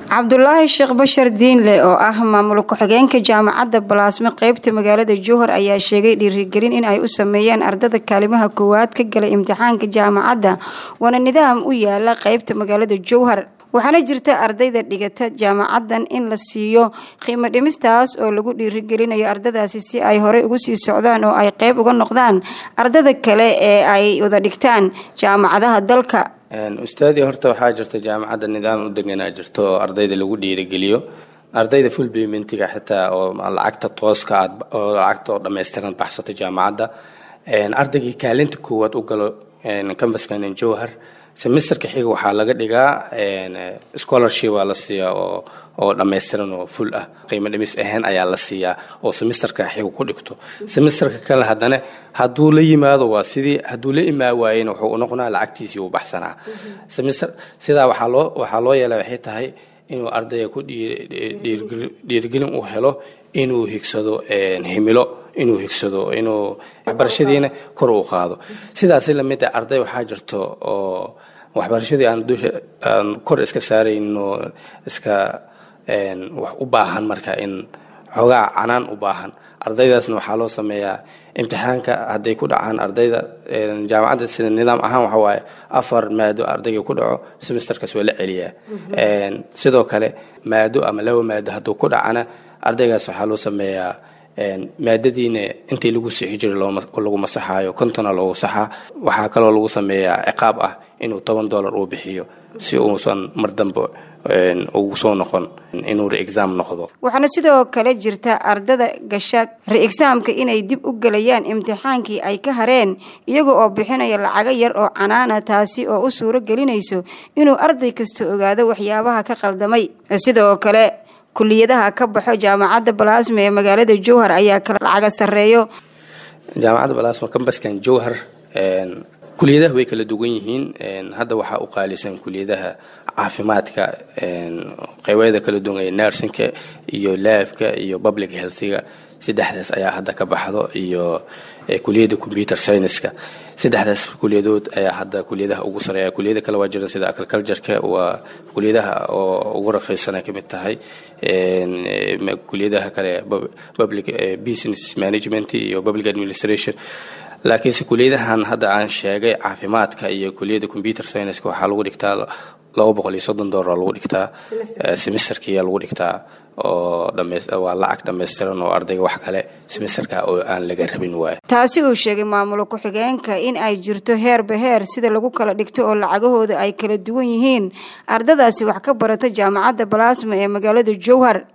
cabdulaahi sheekh bashar diinle oo ah maamul ku-xigeenka jaamacadda balaasme qeybta magaalada jowhar ayaa sheegay dhiirigelin in ay u sameeyeen ardada kaalimaha koowaad ka galay imtixaanka jaamacadda waana nidaam u yaala qeybta magaalada jowhar waxaana jirta ardayda dhigata jaamacaddan in la siiyo qiimo dhimistaas oo lagu dhiirigelinayo ardadaasi si ay horey ugu sii socdaan oo ay qeyb uga noqdaan ardada kale ee ay wada dhigtaan jaamacadaha dalka ustaadii horta waxaa jirta jaamacadda nidaam u deganaa jirto oo ardayda lagu dhiirigeliyo ardayda full paymentiga xitaa oo lacagta tooska aad oo lacagta oo dhammaystiran baxsato jaamacadda ardaygii kaalinta koowaad u galo kambaskan jowhar semesterka xiga waxaa laga dhigaa scholarship waa la siiyaa oo oo dhammaystiran oo full ah qiimo dhimis ahaan ayaa la siiyaa oo semesterka xiga ku dhigto semesterka kale haddana hadduu la yimaado waa sidii hadduu la imaa waayena wuxuu u noqonaa lacagtiisii uu baxsanaa semester sidaa waxaa loo waxaa loo yeelaa waxay tahay inuu ardayga ku dhiirigelin uu helo inuu higsado himilo inuu higsado inuu waxbarashadiina kor u qaado sidaasi lamid a arday waxaa jirto oo waxbarashadii aan dusha aan kor iska saarayno iska wax u baahan marka in xoogaa canaan u baahan ardaydaasna waxaa loo sameeyaa imtixaanka hadday ku dhacaan ardayda jaamacadda sida nidaam ahaan waxa waaye afar maado ardayga ku dhaco semesterkaas waa la celiyaa sidoo kale maado ama laba maado hadduu ku dhacana ardaygaas waxaa loo sameeyaa maadadiina intii lagu sixi jiray lagu masaxaayo kontona loogu saxaa waxaa kaloo lagu sameeyaa ciqaab ah inuu toban dollar uu bixiyo si uusan mar dambe ugu soo noqon inuu re-exam noqdo waxaana sidoo kale jirta ardada gasha re-exaamka inay dib u gelayaan imtixaankii ay ka hareen iyaga oo bixinaya lacago yar oo canaana taasi oo u suuro gelinayso inuu arday kasta ogaado waxyaabaha ka qaldamay sidoo kale kuliyadaha ka baxo jaamacadda balaasma ee magaalada jowhar ayaa kala lacaga sareeyo jaamacadda balaasma kambaskan jowhar kuliyadaha way kala duwan yihiin hadda waxaa u qaalisan kuliyadaha caafimaadka qeybeeda kala duwan ee nersinka iyo laabka iyo public healthiga saddexdaas ayaa hadda ka baxdo iyo kuliyadda computer scienceska saddexdaas kuliyadood ayaa hadda kuliyadaha ugu sareeya kuliyada kale waa jira sida agricultureka waa kuliyadaha oo ugu raqiisana ka mid tahay kuliyadaha kale public business management iyo public administration laakiinse kuliyadahan hadda aan sheegay caafimaadka iyo kuliyadda computer scienceska waxaa lagu dhigtaa laba boqol iyo soddon dollar lagu dhigtaa semesterkiyaa lagu dhigtaa oo waa lacag dhammaystiran oo ardayga wax kale semesterka oo aan laga rabin waayo taasi uu sheegay maamulo ku-xigeenka in ay jirto heerba heer sida lagu kala dhigto oo lacagahooda ay kala duwan yihiin ardadaasi wax ka barata jaamacadda balaasma ee magaalada jowhar